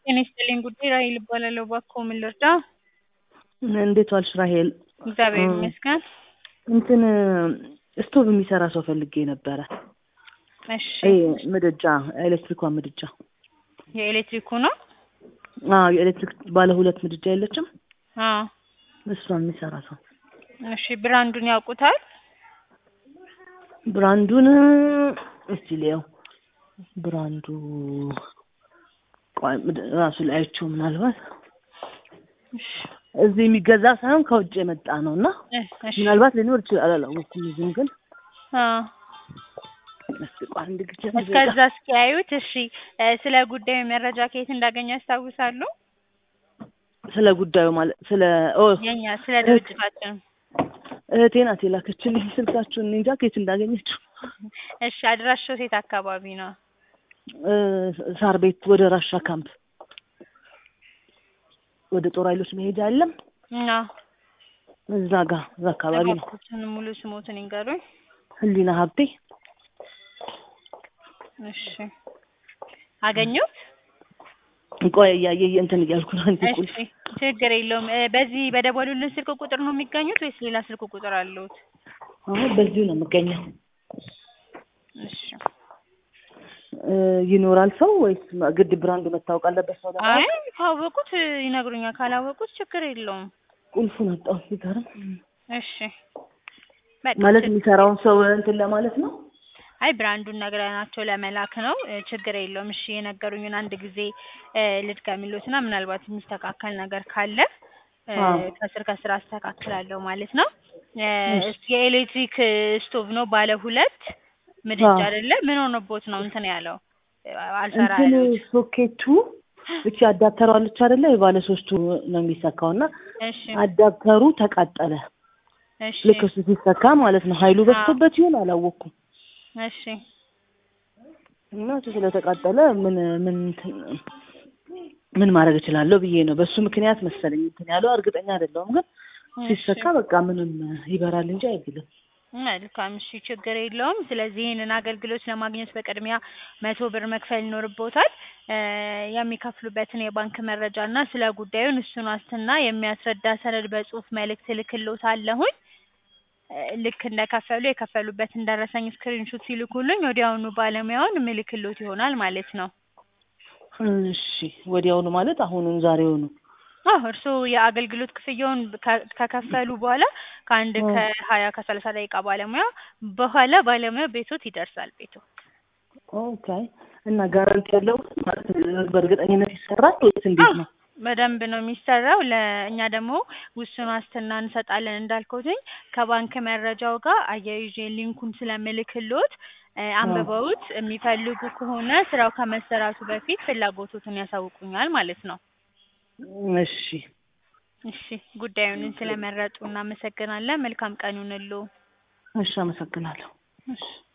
ጤና ይስጥልኝ ጉዳይ ራሔል እባላለሁ። እባክዎ ምን ልርዳ? እንዴት ዋልሽ ራሔል? እግዚአብሔር ይመስገን። እንትን ስቶቭ የሚሰራ ሰው ፈልጌ ነበረ። እሺ ይሄ ምድጃ ኤሌክትሪኳ ምድጃ የኤሌክትሪኩ ነው? አዎ የኤሌክትሪክ ባለ ሁለት ምድጃ የለችም? አዎ እሷን የሚሰራ ሰው እሺ ብራንዱን ያውቁታል? ብራንዱን እስቲ ልየው። ብራንዱ ቆይ ምድ- ራሱ ላይ አይቼው ምናልባት እሺ እዚህ የሚገዛ ሳይሆን ከውጭ የመጣ ነው እና እ- እሺ ምናልባት ሊኖር ይችላል አላወኩም። እዚህም ግን አዎ እስቲ ቆይ አንድ ጊዜ እስከዛ እስኪያዩት እሺ እ ስለ ጉዳዩ መረጃ ከየት እንዳገኙ ያስታውሳሉ? ስለ ጉዳዩ ማለት ስለ ኦ የኛ ስለ ድርጅታችን እህቴ ናት የላከችልኝ ስልካችሁን እኔ እንጃ ከየት እንዳገኘችው። እሺ አድራሻው የት አካባቢ ነው? እ ሳር ቤት ወደ ራሻ ካምፕ ወደ ጦር ኃይሎች መሄጃ የለም እና እዛ ጋር እዛ አካባቢ ነው። እባክዎትን ሙሉ ስሞትን ይንገሩኝ። ህሊና ሀብቴ እሺ አገኙት? ቆይ እያየ እንትን እያልኩ ነው። አንዴ ቁልፍ እሺ ችግር የለውም። እ በዚህ በደወሉልን ስልክ ቁጥር ነው የሚገኙት ወይስ ሌላ ስልክ ቁጥር አለዎት? አሁን በዚሁ ነው የምገኘው። እሺ እ ይኖራል ሰው ወይስ ግድ ብራንዱ መታወቅ አለበት ሰው ለማወቅ? አይ ካወቁት ይነግሩኛል፣ ካላወቁት ችግር የለውም። ቁልፉን አጣሁ ሲገርም። እሺ በቃ ማለት ችግ- የሚሰራውን ሰው እንትን ለማለት ነው። አይ ብራንዱን ነግረናቸው ለመላክ ነው። እ ችግር የለውም። እሺ የነገሩኝን አንድ ጊዜ እ ልድገምልዎትና ምናልባት የሚስተካከል ነገር ካለ እ አዎ። ከስር ከስር አስተካክላለሁ ማለት ነው። እ እሺ። የኤሌክትሪክ ስቶቭ ነው ባለ ሁለት ምድጃ አዎ። አይደለ? ምን ሆኖቦት ነው እንትን ያለው እ አልሰራ እንትን ያሉት? ሶኬቱ እቺ አዳፕተሯ አለች አይደለ? የባለ ሶስቱ ነው የሚሰካው እና እሺ አዳፕተሩ ተቃጠለ። እሺ ልክ እሱ ሲሰካ ማለት ነው። ኃይሉ በዝቶበት ይሆን አላወቅኩም። እሺ እና እሱ ስለተቃጠለ ምን ምን እንትን ምን ማድረግ እችላለሁ ብዬ ነው። በሱ ምክንያት መሰለኝ እንትን ያለው እርግጠኛ አይደለሁም፣ ግን ሲሰካ በቃ ምንም ይበራል እንጂ አይግልም። መልካም እሺ፣ ችግር የለውም። ስለዚህ ይህንን አገልግሎት ለማግኘት በቅድሚያ መቶ ብር መክፈል ይኖርቦታል። እ የሚከፍሉበትን የባንክ መረጃ እና ስለ ጉዳዩን እሱን ዋስትና የሚያስረዳ ሰነድ በጽሁፍ መልእክት እልክልዎታለሁኝ። እ ልክ እንደከፈሉ የከፈሉበትን ደረሰኝ ስክሪንሹት ሲልኩልኝ ወዲያውኑ ባለሙያውን ምልክልዎት ይሆናል ማለት ነው። እሺ ወዲያውኑ ማለት አሁኑን ዛሬውኑ አዎ እርስዎ የአገልግሎት ክፍያውን ከ- ከከፈሉ በኋላ ከአንድ እ ከሀያ ከሰላሳ ደቂቃ ባለሙያ በኋላ ባለሙያ ቤቶት ይደርሳል ቤቶ ኦኬ። እና ጋራንቲ ያለው ማለት በእርግጠኝነት ይሰራል ወይስ እንዴት ነው? በደንብ ነው የሚሰራው። ለእኛ ደግሞ ውስን ዋስትና እንሰጣለን እንዳልኩትኝ ከባንክ መረጃው ጋር አያይዤ ሊንኩን ስለምልክልዎት እ አንብበውት የሚፈልጉ ከሆነ ስራው ከመሰራቱ በፊት ፍላጎቶትን ያሳውቁኛል ማለት ነው። እሺ እሺ ጉዳዩን ስለመረጡ እናመሰግናለን። መልካም ቀን ይሁንልዎ። እሺ፣ አመሰግናለሁ። እሺ